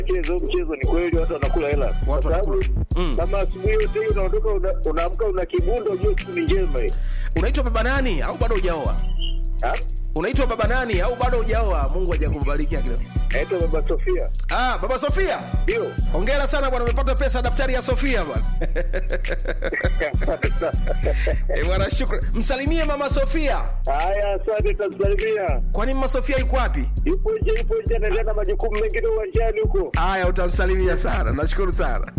mchezo mchezo ni kweli watu wanakula hela Watu kwa sababu wanakula. Mm. kama asubuhi yote hiyo unaondoka una- unaamka una kibundo ujue siku ni njema hii unaitwa baba nani au bado hujaoa Ha? unaitwa baba nani au bado hujaoa mungu hajakubariki akili naitwa baba sofia ah baba sofia ndio hongera sana bwana umepata pesa ya daftari ya sofia bwana Eh, bwana shukran msalimie mama sofia haya asante tamsalimia kwani mama sofia yuko wapi yupo nje yupo nje anaendelea na majukumu mengine uwanjani huko haya utamsalimia sana nashukuru sana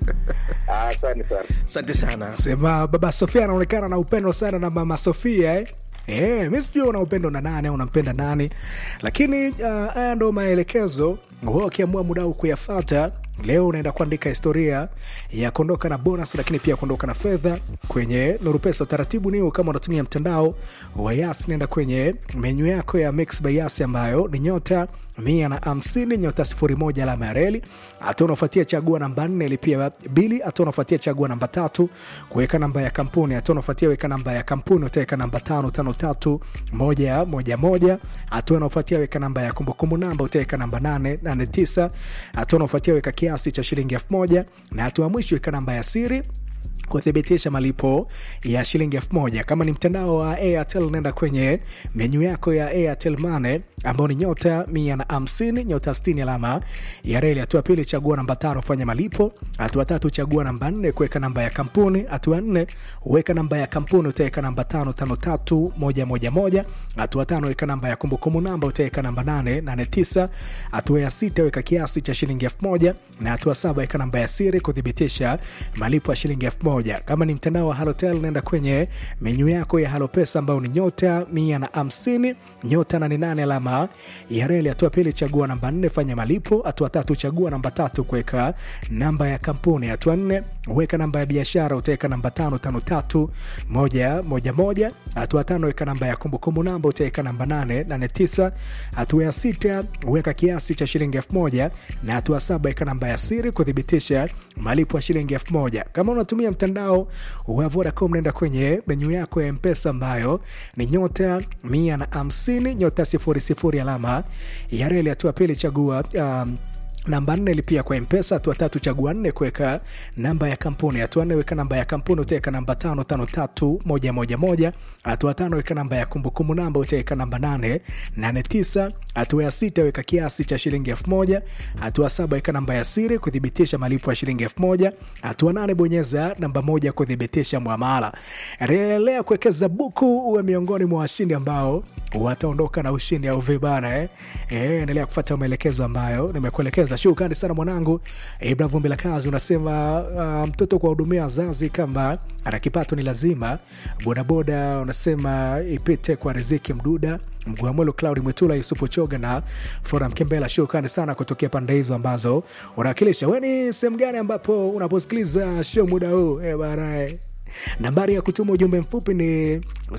Ah, asante sana asante sana sema baba sofia anaonekana na upendo sana na mama sofia eh? Eh, mi sijui una upendo na nani au unampenda nani lakini uh, haya ndo maelekezo wewe ukiamua muda huu kuyafata leo unaenda kuandika historia ya kuondoka na bonus lakini pia kuondoka na fedha kwenye nuru pesa utaratibu ni huu kama unatumia mtandao wa yas naenda kwenye menyu yako ya mix by yas ambayo ni nyota mia na hamsini nyota sifuri moja alama ya reli hatua unafuatia chagua namba nne lipia bili hatua unafuatia chagua namba tatu kuweka namba ya kampuni hatua unafuatia weka namba ya kampuni utaweka namba tano tano tatu moja moja moja hatua unafuatia weka namba ya kumbukumbu namba utaweka namba nane nane tisa hatua unafuatia weka kiasi cha shilingi elfu moja na hatua ya mwisho weka namba ya siri kuthibitisha malipo ya shilingi elfu moja kama ni mtandao wa airtel nenda kwenye menyu yako ya airtel mane ambao ni nyota mia na hamsini nyota stini alama ya reli hatua pili chagua namba tano fanya malipo hatua tatu chagua namba nne kuweka namba ya kampuni hatua nne weka namba ya kampuni utaweka namba tano tano tatu moja moja moja hatua tano weka namba ya kumbukumbu namba utaweka namba nane nane tisa hatua ya sita weka kiasi cha shilingi elfu moja na hatua saba weka namba ya siri kuthibitisha malipo ya shilingi elfu moja kama ni mtandao wa halotel naenda kwenye menyu yako ya halopesa ambayo ni nyota mia na hamsini nyota nane nane alama ya reli hatua pili chagua namba nne fanya malipo hatua tatu chagua namba tatu kuweka namba ya kampuni hatua nne weka namba ya biashara utaweka namba tano tano tatu moja moja moja hatua tano weka namba ya kumbukumbu namba utaweka namba nane nane tisa hatua ya sita weka kiasi cha shilingi elfu moja na hatua saba weka namba ya siri kuthibitisha malipo ya shilingi elfu moja kama unatumia mtandao wa vodacom naenda kwenye menyu yako ya mpesa ambayo ni nyota mia na hamsini nyota sifuri sifuri alama ya reli hatua pili chagua um, namba nne lipia kwa mpesa hatua tatu chagua nne kuweka namba ya kampuni hatua nne weka namba ya kampuni utaweka namba tano tano tatu moja moja moja hatua tano weka namba ya kumbukumbu namba utaweka namba nane nane tisa hatua ya sita weka kiasi cha shilingi elfu moja hatua saba weka namba ya siri kuthibitisha malipo ya shilingi elfu moja hatua nane bonyeza namba moja kuthibitisha mwamala endelea kuwekeza buku uwe miongoni mwa washindi ambao wataondoka na ushindi au vibana eh? Eh, endelea kufata maelekezo ambayo nimekuelekeza shukrani sana mwanangu ibra vumbi la kazi unasema uh, mtoto kuwahudumia wazazi kama ana kipato ni lazima bodaboda unasema ipite kwa riziki mduda mguamwelo claudi mwitula yusufu choga na fora mkembela shukrani sana kutokea pande hizo ambazo unawakilisha we ni sehemu gani ambapo unaposikiliza show muda huu eh, barae nambari ya kutuma ujumbe mfupi ni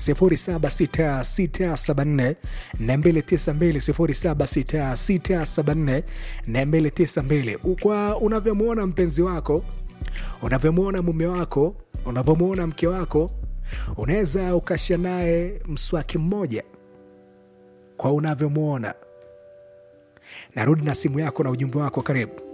076674 292 076674 kwa unavyomwona mpenzi wako unavyomwona mume wako unavyomwona mke wako unaweza ukashia naye mswaki mmoja kwa unavyomwona narudi na simu yako na ujumbe wako karibu